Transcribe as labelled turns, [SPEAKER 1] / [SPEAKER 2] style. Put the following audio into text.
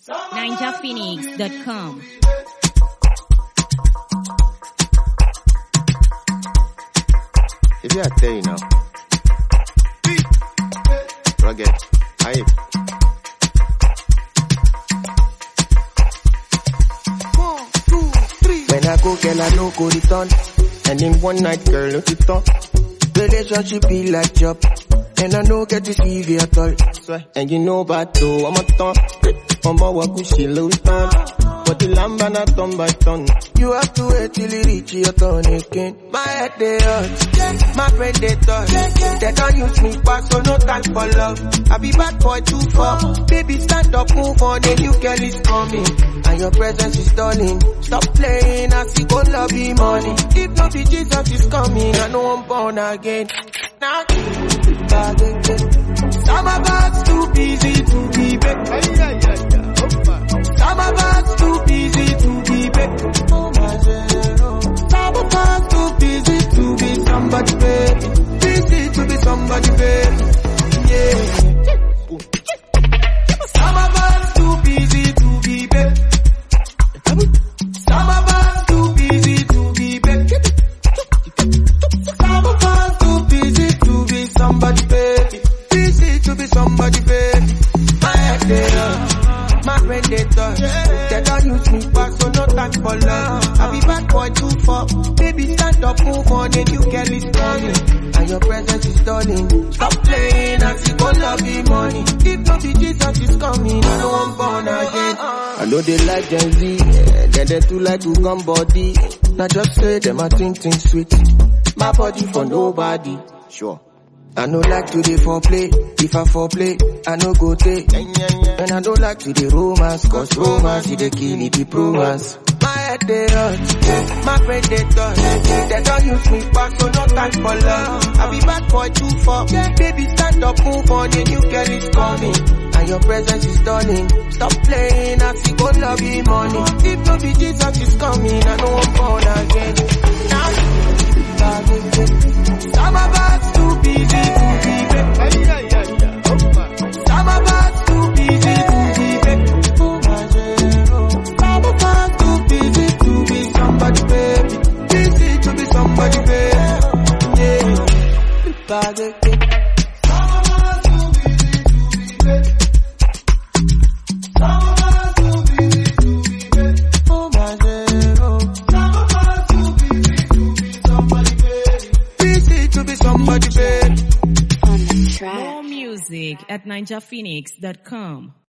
[SPEAKER 1] ninjaphoenix.com.
[SPEAKER 2] If you are tell you now. Rugged. Hype.
[SPEAKER 3] When I go, girl, I no go return. And in one night, girl, no it on. Relationship be like job. And I no get to see you at all. Swear. And you know about though, I'm a ton. I'm a walk with she low turn. But the lamb and I turn by turn. You have to wait till it reach your turn again. My head they hurt. My friend they touch. They don't use me back, so no time for love. I be bad boy too far. Baby, stand up, move on, a new girl is coming. And your presence is stalling. Stop playing, I see go love be money. If not be Jesus is coming, I know I'm born again. Now, some of us too busy to be back. Some of us too busy to be back. Some of us too busy to be somebody, baby. Busy to be somebody, baby. Yeah. Some of us too busy to be back. Some of us too busy to be back. Some of us too busy to be somebody, baby. Busy to be somebody, baby. My head they hurt, my brain they touch. They don't use me back, so no time for love. I be bad boy too far. Baby, stand up, move on, a new girl is coming. And your presence is stalling. Stop playing, I see go love me money. If not be Jesus is coming, I know I'm born again. I know they like Gen Z, yeah, then they too like to come body. Now just say them a think think sweet. My body for nobody.
[SPEAKER 2] Sure.
[SPEAKER 3] I no like to dey foreplay. If I foreplay, I no go take. And I don't like to dey romance, cause romance is the kill it, the romance. My head they hurt, my brain they touch. They don't use me back, so no time for love. I be bad boy too far. Baby, stand up, move on, a new girl is coming. And your presence is stunning. Stop playing, I see go love you money. If no be Jesus is coming, I know I'm born again. Now, some of us too busy to be back. Some of us too busy to be back. Some of us too busy to be somebody, baby. Busy to be somebody, baby. Yeah. Some of us too busy to be back. Some of us too busy to be back. Oh my zero. Some of us too busy to be somebody, baby. Busy to be somebody, baby.
[SPEAKER 1] More music at ninjaphoenix.com.